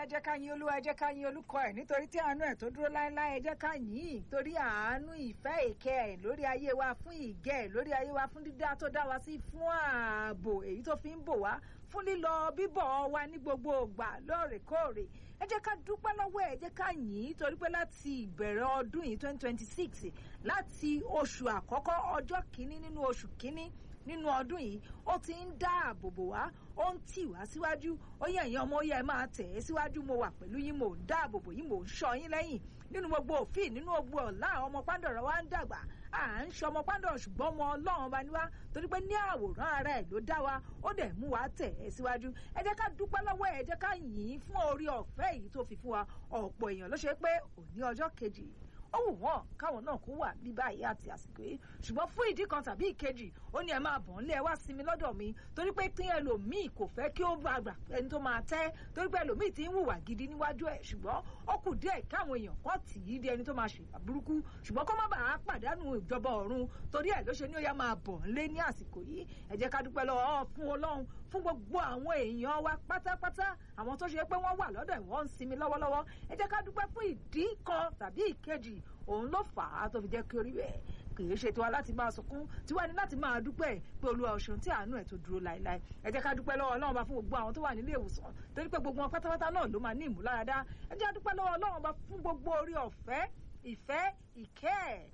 ẹ jẹ́ ká yin olúwa ẹ jẹ́ ká yin olùkọ́ ẹ̀ nítorí tí àánú ẹ̀ tó dúró láéláé ẹ jẹ́ ká yìn ín torí àánú ìfẹ́ ìkẹ́ ẹ̀ lórí ayé wa fún ìgẹ́ ẹ̀ lórí ayé wa fún dídá tó dá wa sí fún ààbò èyí tó fi ń bò wá fún lílọ bíbọ̀ wa ní gbogbo ìgbà lóòrèkóòrè ẹ jẹ́ ká dúpẹ́ lọ́wọ́ ẹ̀ ẹ jẹ́ ká yìn ín torí pé láti ìbẹ̀rẹ̀ ọdún yìí twenty twenty six láti oṣù àkọ́kọ́ ọjọ́ kìíní nínú oṣù kìíní nínú ọdún yìí ó ti ń dáàbò bò wá ó ń tì wá síwájú ó yẹ ẹ̀yin ọmọ ó yẹ ẹ máa tẹ̀ ẹ́ síwájú mo wà pẹ̀lú yín mò ń dáàbò bò yín mò ń ṣọ́ yín lẹ́yìn nínú gbogbo òfin nínú gbogbo ọ̀la àwọn ọmọ pàǹdọ̀rọ̀ wa ń dàgbà à ń ṣe ọmọ pàǹdọ̀rọ̀ ṣùgbọ́n ọmọ ọlọ́run bá ní wá torí pé ní àwòrán ara ẹ̀ ló dá wa ó dẹ̀ mú wa tẹ̀ ẹ́ síwájú ẹ jẹ́ ká dúpẹ́ lọ́wọ́ ẹ jẹ́ ká yìn ín fún orí ọ̀fẹ́ yìí tó fi fún wa ọ̀pọ̀ èèyàn ló ṣe pé òní ọjọ́ kejì ó wù wọ́n káwọn náà kó wà bí báyìí àti àsìkò yìí ṣùgbọ́n fún ìdí kan tàbí ìkejì ó ní ẹ máa bọ̀ ńlẹ̀ ẹ wá sinmi lọ́dọ̀ mi torí pé tí ẹlòmíì kò fẹ́ kí ó bá gbà ẹni tó máa tẹ́ torí pé ẹlòmíì ti ń hùwà gidi níwájú ẹ̀ ṣùgbọ́n ó kù díẹ̀ káwọn èèyàn kan tì í di ẹni tó máa ṣèwà burúkú ṣùgbọ́n kó má bàa pàdánù ìjọba ọ̀run torí ẹ̀ ló ṣe ní ó yá máa bọ̀ ńlẹ̀ ní àsìkò yìí ẹ jẹ́ ká dúpẹ́ lọ́wọ́ fún ọlọ́run fún gbogbo àwọn èèyàn wa pátápátá àwọn tó ṣe pé wọ́n wà lọ́dọ̀ ìwọ́n ń sinmi lọ́wọ́lọ́wọ́ ẹ jẹ́ ká dúpẹ́ fún ìdí kan tàbí ìkejì òun ló fà á tó fi jẹ́ kí orí bẹ́ẹ̀ kì í ṣe tiwa láti máa sunkún tiwa ni láti máa dúpẹ́ pé olúwa ọ̀ṣun tí àánú ẹ̀ tó dúró láéláé ẹ jẹ́ ká dúpẹ́ lọ́wọ́ ọlọ́run bá fún gbogbo àwọn tó wà nílé ìwòsàn torí pé gbogbo wọn pátápátá náà ló máa ní ìmúláradá ẹ jẹ́ ká dúpẹ́ lọ́wọ́ ọlọ́run bá fún gbogbo orí ọ̀fẹ́ ìfẹ́ ìkẹ́ ẹ̀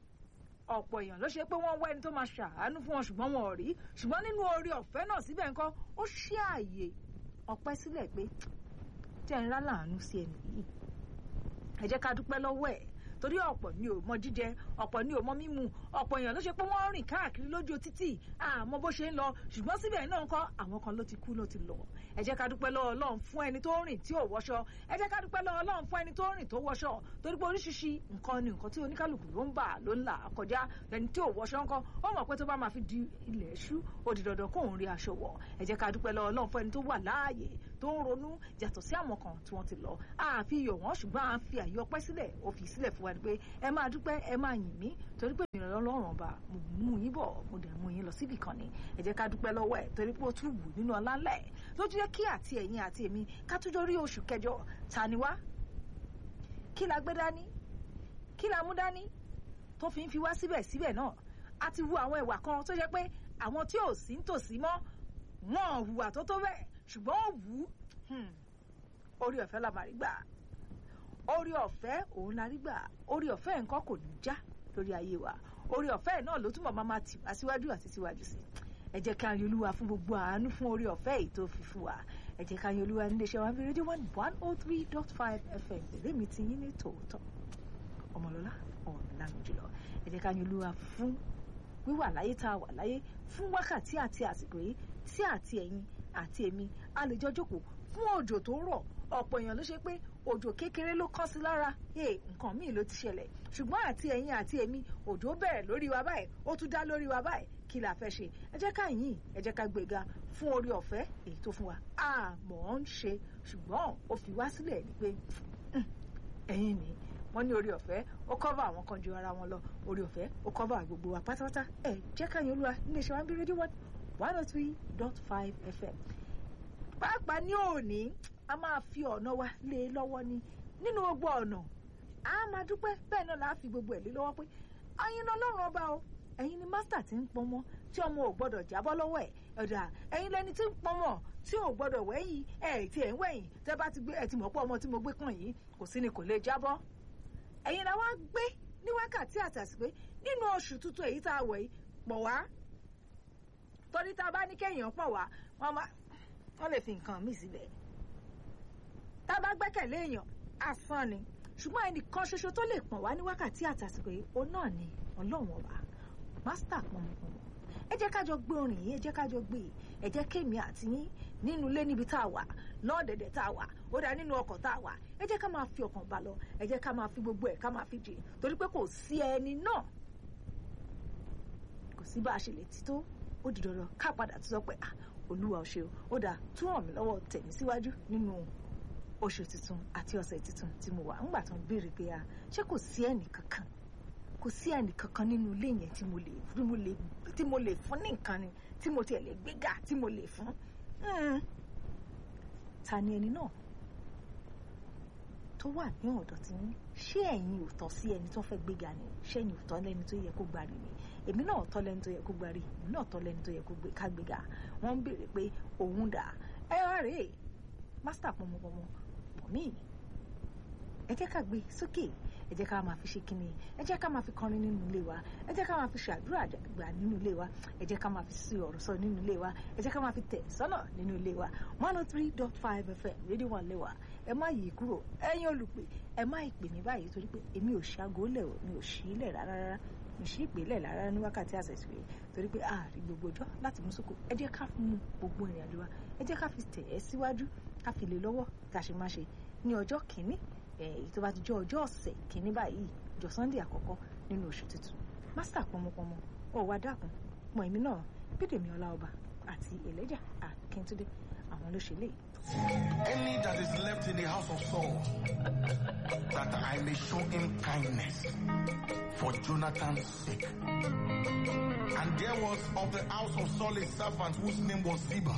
ọ̀pọ̀ èèyàn ló ṣe pé wọ́n wá ẹni tó máa ṣàánú fún wọn ṣùgbọ́n wọn ò rí ṣùgbọ́n nínú orí ọ̀fẹ́ náà síbẹ̀ nǹkan ó ṣí ààyè ọpẹ́ sílẹ̀ pé jẹ́ ń rá láàánú sí ẹnì yìí ẹ jẹ́ ká dúpẹ́ lọ́wọ́ ẹ̀ torí ọ̀pọ̀ ni ò mọ jíjẹ ọ̀pọ̀ ni ò mọ mímu ọ̀pọ̀ èèyàn ló ṣe pé wọ́n rìn káàkiri lójú títì àmọ́ bó ṣe ń lọ ṣùgbọ́n síbẹ̀ náà kọ́ àwọn kan ló ti kú ló ti lọ ẹ jẹ́ ká dúpẹ́ lọ́wọ́ Ọlọ́run fún ẹni tó rìn tí ò wọṣọ ẹ jẹ́ ká dúpẹ́ lọ́wọ́ Ọlọ́run fún ẹni tó rìn tó wọṣọ torí pé oríṣiríṣi nǹkan ni nǹkan tí oníkálukú ló ń bà ló ń là kọjá ẹni tí ò wọṣọ ńkọ́ ó mọ̀ pé tó bá máa fi di ilẹ̀ ṣú ó di dandan kóun rí aṣọ wọ̀ ẹ jẹ́ ká dúpẹ́ lọ́wọ́ Ọlọ́run fún ẹni tó wà láàyè tó ń ronú yàtọ̀ sí àwọn kan tí wọ́n ti lọ àfi yọ̀ wọ́n ṣùgbọ́n à ń fi àyè ọpẹ́ sílẹ̀ ó fi sílẹ̀ fún wa ni pé ẹ máa dúpẹ́ ẹ máa yìn mí torí pé ìrìn ọlọ́run ọba mo mú yín bọ̀ mo dẹ̀ mú yín lọ síbì kan ni ẹ jẹ́ ká dúpẹ́ lọ́wọ́ ẹ̀ torí pé ó tún wù nínú ọlá ńlẹ̀ ló jẹ́ kí àti ẹ̀yin àti èmi ká tún jọ rí oṣù kẹjọ ta ni wá kí la gbé dání kí la mú dání tó fi ń fi wá síbẹ̀ síbẹ̀ náà a ti wu àwọn ìwà kan tó jẹ́ pé àwọn tí ò sí nítòsí mọ́ wọn hùwà tó tó bẹ́ẹ̀ ṣùgbọ́n ó wù ú orí ọ̀fẹ́ la máa rí gbà orí ọ̀fẹ́ òun la rí gbà orí ọ̀fẹ́ nǹkan kò ní já lórí ayé wa orí ọ̀fẹ́ náà ló túnbọ̀ máa tì wá síwájú àti síwájú sí ẹ jẹ́ ká yan olúwa fún gbogbo àánú fún orí ọ̀fẹ́ yìí tó fi fún wa ẹ jẹ́ ká yan olúwa nílé iṣẹ́ wa bí rédíò one one oh three dot five fm èlé mi ti yín ní tòótọ́ ọmọlọ́lá ọ̀làmì jùlọ ẹ jẹ́ ká yan olúwa fún wíwà láyé tá a wà láyé fún wákàtí àti àsìkò yìí tí àti ẹ̀yin àti èmi a lè jọ jókòó fún òjò tó ń rọ̀ ọ̀pọ̀ èèyàn ló ṣe pé òjò kékeré ló kán sí lára ee nǹkan míì ló ti ṣẹlẹ̀ ṣùgbọ́n àti ẹ̀yin àti èmi òjò bẹ̀rẹ̀ lórí wa báyìí ó tún dá lórí wa báyìí kí la fẹ́ ṣe ẹ jẹ́ ká yìn ẹ jẹ́ ká gbéga fún orí ọ̀fẹ́ èyí tó fún wa àmọ́ ń ṣe ṣùgbọ́n ó fi wá sílẹ̀ ni pé ẹ̀yin ni wọ́n ní orí ọ̀fẹ́ ó kọ́fà àwọn kan ju ara wọn lọ orí ọ̀fẹ́ ó kọ́fà gbogbo wa pátápátá ẹ jẹ́ ká yìn olúwa nílé iṣẹ́ wa ń bí rédíò one oh three dot five fm pàápàá ní òní a máa fi ọ̀nà wa lé e lọ́wọ́ ni nínú gbogbo ọ̀nà a máa dúpẹ́ bẹ́ẹ̀ náà la fi gbogbo ẹ̀ lé lọ́wọ́ pé ẹ̀yin ni ọlọ́run ọba o ẹ̀yin ni mástà tí ń pọnmọ́ tí ọmọ ò gbọ́dọ̀ jábọ́ lọ́wọ́ ẹ̀ ọ̀dà ẹ̀yin lẹni tí ń pọnmọ́ tí ò gbọ́dọ̀ wẹ̀yìn ẹ̀ tí ẹ̀ ń wẹ̀yìn tẹ́ bá ti gbé ẹ̀ ti mọ̀ pé ọmọ tí mo gbé kàn yìí kò sí ni kò lè jábọ́ ẹ̀yin la wá gbé ní wákàtí àtàsí pé nínú oṣù tuntun èyí tá a wẹ̀ yìí pọ̀ wá torí tá a bá ní kéèyàn pọ̀ wá wọ́n lè fi nǹkan míì síbẹ̀ tá a bá gbẹ́kẹ̀lé èèyàn asán ni ṣùgbọ́n ẹnìkan ṣoṣo tó lè pọ̀n wá ní wákàtí àtàsìkò yìí òun náà ni ọlọ́run ọba mástà pọnmọpọnmọ ẹ jẹ́ ká jọ gbé orin yìí ẹ jẹ́ ká jọ gbé ẹ jẹ́ kémi àti yín nínú ilé níbi tá a wà lọ́ọ̀dẹ̀dẹ̀ tá a wà ó dá nínú ọkọ̀ tá a wà ẹ jẹ́ ká máa fi ọkàn bá lọ ẹ jẹ́ ká máa fi gbogbo ẹ̀ ká máa fi jì torí pé kò sí ẹni náà kò sí bá a ṣe lè ti tó ó di dandan ká padà tó sọ pé ah olúwa ò ṣe o ó dáa tún ràn mí lọ́wọ́ tẹ̀mí síwájú nínú oṣù tuntun àti ọ̀sẹ̀ tuntun tí mo wà ńgbà tó ń béèrè pé a ṣé kò sí ẹnì kankan kò sí ẹnì kankan nínú ilé yẹn tí mo lè tí mo lè tí mo lè fún ní nǹkan ni tí mo tiẹ̀ lè gbéga tí mo lè fún ta ni ẹni náà tó wà ní ọ̀dọ̀ tí yín ṣé ẹ̀yin ò tọ́ sí ẹni tó fẹ́ gbéga ni ṣé ẹ̀yin ò tọ́ lẹ́ni tó yẹ kó gbárí ni èmi náà tọ́ lẹ́ni tó yẹ kó gbárí èmi náà tọ́ lẹ́ni tó yẹ kó ká gbéga wọ́n ń béèrè pé òun dà ẹ wá rèé mástà pọmọpọmọ pọ̀ míì ẹ jẹ́ ká gbé sókè ẹ jẹ́ ká máa fi ṣe kíni ẹ jẹ́ ká máa fi kọrin nínú ilé wa ẹ jẹ́ ká máa fi ṣàdúrà gbà nínú ilé wa ẹ jẹ́ ká máa fi sí ọ̀rọ̀ sọ nínú ilé wa ẹ jẹ́ ká máa fi tẹ̀ sọ́nà nínú ilé wa one oh three dot five fm rédíò wà lẹ́wà ẹ má yí kúrò ẹ̀yin olùpè ẹ má ìpè mí báyìí torí pé èmi ò ṣàgó lẹ̀ mi ò ṣí lẹ̀ rárá rárá mi ṣí ìpè lẹ̀ rárá ní wákàtí àṣẹṣe rẹ̀ torí pé ààrí gbogbo ọjọ́ láti mú sóko ẹ jẹ́ ká mú gbogbo ìrìn àjò wa ẹ jẹ́ ká fi tẹ̀ ẹ́ síwájú ká fi lè lọ́wọ́ ká ṣe má ṣe ní ọjọ́ kìíní èyí tó bá ti jẹ́ ọjọ́ ọ̀sẹ̀ kìíní báyìí ọjọ́ sunday àkọ́kọ́ nínú oṣù tuntun master pọmọpọmọ ọwọ́ adákun mọ èmi náà bídèmí ọláọba àti ẹlẹ́jà akíntúndé àwọn ló ṣe lè. Any that is left in the house of Saul, that I may show him kindness for Jonathan's sake. And there was of the house of Saul a servant whose name was Ziba.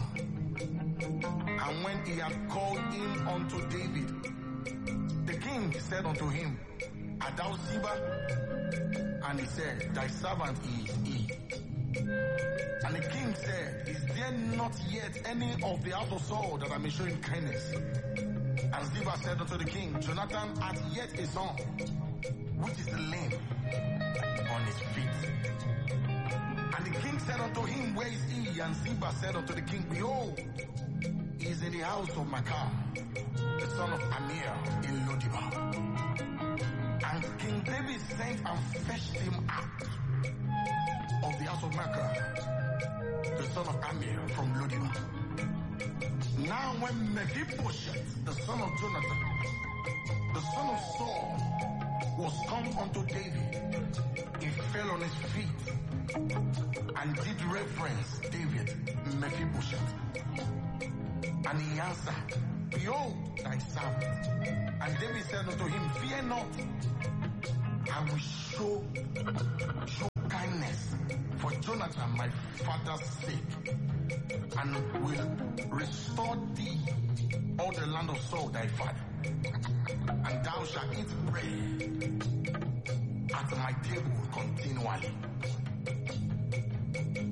And when he had called him unto David, the king said unto him, Art thou Ziba? And he said, Thy servant is he. And the king said, Is there not yet any of the house of Saul that I may show him kindness? And Ziba said unto the king, Jonathan hath yet a son, which is lame on his feet. And the king said unto him, Where is he? And Ziba said unto the king, Behold, he is in the house of Makar, the son of Amir in Lodibar. And King David sent and fetched him out of the house of Makar, the son of Amir from Lodibar. Now when Mephibosheth, the son of Jonathan, the son of Saul, was come unto David, he fell on his feet and did reverence David, Mephibosheth. And he answered, Behold thy servant. And David said unto him, Fear not, I will show, show kindness for Jonathan my father's sake, and will restore thee all the land of Saul thy father. And thou shalt eat bread at my table continually.